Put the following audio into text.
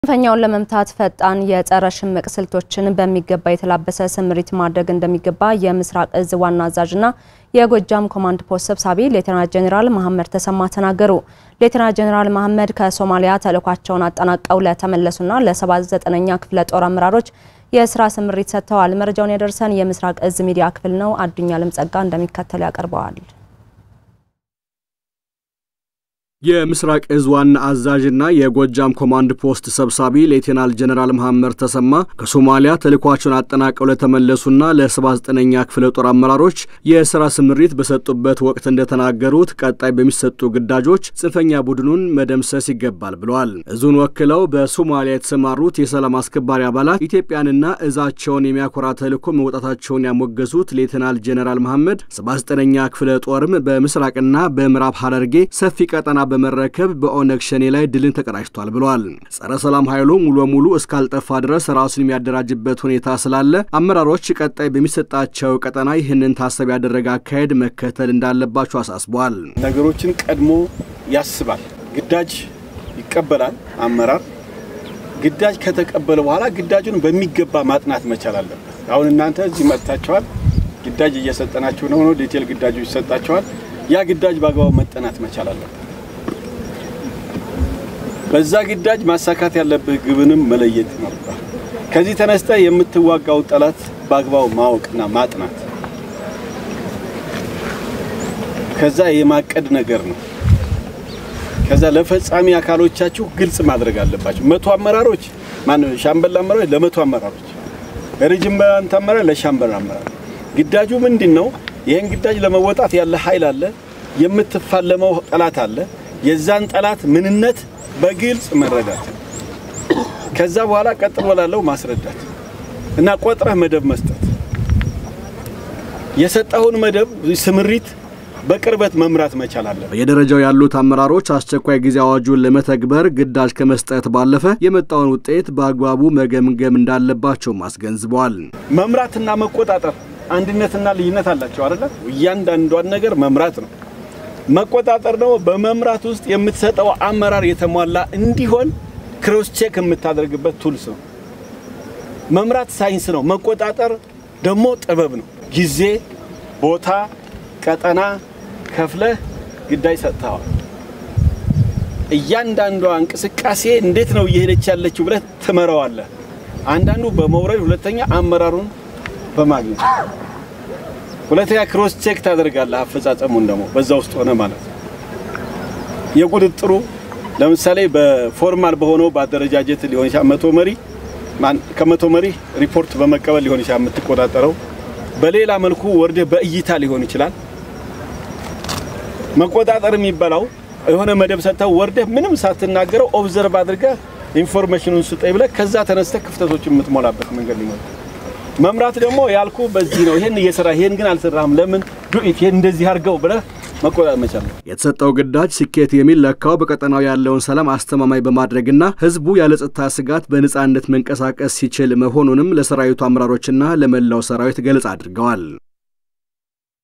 ጽንፈኛውን ለመምታት ፈጣን የጸረ ሽምቅ ስልቶችን በሚገባ የተላበሰ ስምሪት ማድረግ እንደሚገባ የምስራቅ እዝ ዋና አዛዥና የጎጃም ኮማንድ ፖስት ሰብሳቢ ሌተናንት ጄኔራል መሐመድ ተሰማ ተናገሩ። ሌተናንት ጄኔራል መሐመድ ከሶማሊያ ተልዕኳቸውን አጠናቀው ለተመለሱና ለ79ኛ ክፍለ ጦር አመራሮች የስራ ስምሪት ሰጥተዋል። መረጃውን ያደረሰን የምስራቅ እዝ ሚዲያ ክፍል ነው። አዱኛ ልምጸጋ እንደሚከተል ያቀርበዋል። የምስራቅ እዝ ዋና አዛዥና የጎጃም ኮማንድ ፖስት ሰብሳቢ ሌቴናል ጀነራል መሐመድ ተሰማ ከሶማሊያ ተልዕኳቸውን አጠናቀው ለተመለሱና ለ79ኛ ክፍለ ጦር አመራሮች የስራ ስምሪት በሰጡበት ወቅት እንደተናገሩት ቀጣይ በሚሰጡ ግዳጆች ጽንፈኛ ቡድኑን መደምሰስ ይገባል ብለዋል። እዙን ወክለው በሶማሊያ የተሰማሩት የሰላም አስከባሪ አባላት ኢትዮጵያንና እዛቸውን የሚያኮራ ተልዕኮ መውጣታቸውን ያሞገሱት ሌቴናል ጀነራል መሐመድ 79ኛ ክፍለ ጦርም በምስራቅና በምዕራብ ሐረርጌ ሰፊ ቀጠና በመረከብ በኦነግ ሸኔ ላይ ድልን ተቀዳጅቷል ብለዋል። ጸረ ሰላም ኃይሉ ሙሉ በሙሉ እስካልጠፋ ድረስ ራሱን የሚያደራጅበት ሁኔታ ስላለ አመራሮች ቀጣይ በሚሰጣቸው ቀጠና ይህንን ታሳቢ ያደረገ አካሄድ መከተል እንዳለባቸው አሳስበዋል። ነገሮችን ቀድሞ ያስባል። ግዳጅ ይቀበላል። አመራር ግዳጅ ከተቀበለ በኋላ ግዳጁን በሚገባ ማጥናት መቻል አለበት። አሁን እናንተ እዚህ መጥታችኋል። ግዳጅ እየሰጠናችሁ ነው ነው ዲቴል ግዳጁ ይሰጣችኋል። ያ ግዳጅ በአግባቡ መጠናት መቻል አለበት። በዛ ግዳጅ ማሳካት ያለብህ ግብንም መለየት ይኖርባል። ከዚህ ተነስተ የምትዋጋው ጠላት በአግባቡ ማወቅና ማጥናት ከዛ የማቀድ ነገር ነው። ከዛ ለፈጻሚ አካሎቻችሁ ግልጽ ማድረግ አለባቸው። መቶ አመራሮች ማን ሻምበል አመራሮች ለመቶ አመራሮች፣ ሬጅመንት አመራር ለሻምበል አመራር ግዳጁ ምንድን ነው? ይህን ግዳጅ ለመወጣት ያለ ኃይል አለ፣ የምትፋለመው ጠላት አለ። የዛን ጠላት ምንነት በግልጽ መረዳት ከዛ በኋላ ቀጥሎ ላለው ማስረዳት እና ቆጥረህ መደብ መስጠት የሰጠውን መደብ ስምሪት በቅርበት መምራት መቻል አለ። በየደረጃው ያሉት አመራሮች አስቸኳይ ጊዜ አዋጁን ለመተግበር ግዳጅ ከመስጠት ባለፈ የመጣውን ውጤት በአግባቡ መገምገም እንዳለባቸውም አስገንዝበዋል። መምራትና መቆጣጠር አንድነትና ልዩነት አላቸው አይደለ? እያንዳንዷን ነገር መምራት ነው። መቆጣጠር ደግሞ በመምራት ውስጥ የምትሰጠው አመራር የተሟላ እንዲሆን ክሮስ ቼክ የምታደርግበት ቱልስ ነው። መምራት ሳይንስ ነው። መቆጣጠር ደግሞ ጥበብ ነው። ጊዜ፣ ቦታ፣ ቀጠና ከፍለህ ግዳጅ ሰጥተዋል። እያንዳንዷ እንቅስቃሴ እንዴት ነው እየሄደች ያለችው ብለህ ትመራዋለህ። አንዳንዱ በመውረድ ሁለተኛ አመራሩን በማግኘት ሁለተኛ ክሮስ ቼክ ታደርጋለህ። አፈጻጸሙን ደግሞ በዛ ውስጥ ሆነ ማለት ነው። የቁጥጥሩ ለምሳሌ በፎርማል በሆነው በአደረጃጀት ሊሆን ይችላል። መቶ መሪ ከመቶ መሪ ሪፖርት በመቀበል ሊሆን ይችላል የምትቆጣጠረው። በሌላ መልኩ ወርደህ በእይታ ሊሆን ይችላል። መቆጣጠር የሚባለው የሆነ መደብ ሰጥተው ወርደህ ምንም ሳትናገረው ኦብዘርቭ አድርገህ ኢንፎርሜሽኑን ስጠኝ ብለህ ከዛ ተነስተህ ክፍተቶችን የምትሞላበት መንገድ ሊሆን መምራት ደግሞ ያልኩ በዚህ ነው። ይሄን እየሰራ ይሄን ግን አልሰራህም፣ ለምን ዱኢት ይሄን እንደዚህ አድርገው ብለህ መቆጣጠር መቻል ነው። የተሰጠው ግዳጅ ስኬት የሚለካው በቀጠናው ያለውን ሰላም አስተማማኝ በማድረግና ሕዝቡ ያለ ጸጥታ ስጋት በነጻነት መንቀሳቀስ ሲችል መሆኑንም ለሰራዊቱ አመራሮችና ለመላው ሰራዊት ገለጻ አድርገዋል።